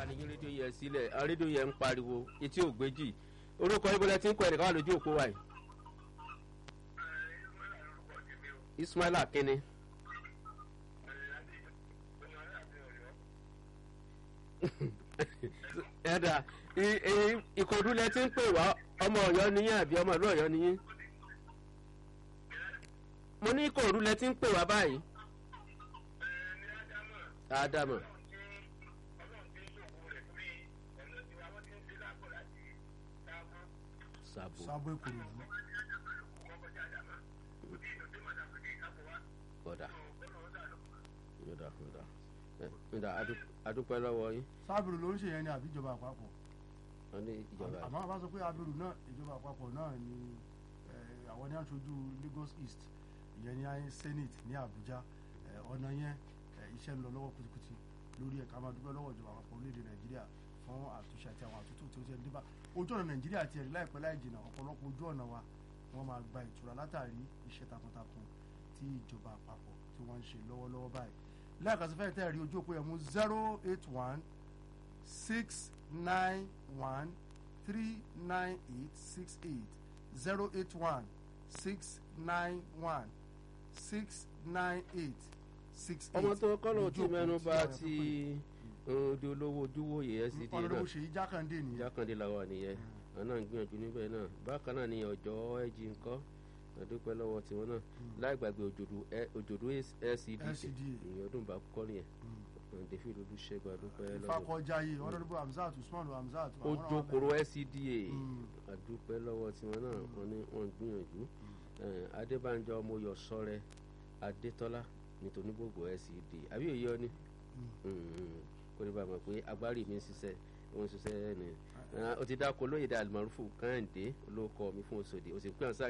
ní yín rédíò yẹn sílẹ̀ àwọn rédíò yẹn ń pariwo etí ò gbéjì orúkọ ibùdó tí ń kọ ẹnìkan wà lójú òpó wa yìí ismaila kínní ẹ̀dà ìkòdú lẹ ti ń pè wá ọmọ ọ̀yọ́ niyín àbí ọmọ ìlú ọ̀yọ́ niyín mo ní ìkòdú lẹ ti ń pè wá báyìí ádámù sàbò sábò ìkòròdú ọ̀dà ọ̀dà ọ̀dà ọ̀dà adúpẹ́ lọ́wọ́ yín sábìrì ló ń ṣe yẹn ní àbí ìjọba àpapọ̀ wọ́n ní ìjọba àmọ́ àbá sọ pé abiru náà ìjọba àpapọ̀ náà ni eh, àwọn ní aṣojú Lagos East ìyẹn ní ayé Senate ní Abuja eh, ọ̀nà yẹn eh, iṣẹ́ ń lọ lọ́wọ́ kùtùkùtù lórí ẹ̀ka máa dúpẹ́ lọ́wọ́ ìjọba àpapọ̀ orílẹ̀-èdè Nàìjíríà fún àtúnṣe àti àwọn àtúntò tí ó ti ń débà ojú ọ̀nà Nàìjíríà ti ẹ̀rí láìpẹ́ láì jìnnà ọ̀pọ̀lọpọ̀ ojú ọ̀nà wa wọ́n máa gba ìtura látàrí iṣẹ́ takuntakun tí ìjọba àpapọ̀ tí wọ́n ń ṣe lọ́wọ́lọ́wọ́ báyìí lẹ́ẹ̀kan sí fẹ́ẹ́ tẹ́ rí ojú òpó yẹn mú zero eight one six nine one three nine eight six eight zero eight one six nine one six nine eight six eight. ọmọ tó kọ́nà tí Ojú òpó mẹ́nu tí bá àwọn ti ẹ̀kọ́ odi olówó ojúwòye pè. SCD ọ̀nàdébò náà ṣèyí jákàndé nìyẹn. jákàndé làwọn nìyẹn àwọn náà ń gbìyànjú níbẹ̀ náà bákan náà ni ọ̀jọ́ ẹ̀jì ńkọ́ àdúpẹ́ lọ́wọ́ tiwọn náà láì gbàgbé òjòdú ẹ- òjòdú SCD LCD. ìyẹn ọdún bá kọ́ nìyẹn david olùṣègùn àdúpẹ́ lọ́wọ́ ìfakọjáyé ọ̀nàdébò hamzat usman hamzat. àwọn náà wà ojókòrò bẹ́ẹ̀. SCDA Mm. àdúpẹ́ lọ́wọ́ tiwọn náà wọ́n ní wọ́n ń gbìyànjú Eh, adébánjọ ọmọọyọ sọrẹ adétọ́lá nítorí gbogbo SCD àbí òye ọ ni kó lè bá a mọ̀ pé agbárí mi ń ṣiṣẹ́ ó ń ṣiṣẹ́ ni ó ti dáko lóye dá àlùmọ́rúfù kẹ́hìndé olóko mi fún oṣòdì ó sì ń pè ọ́n sáà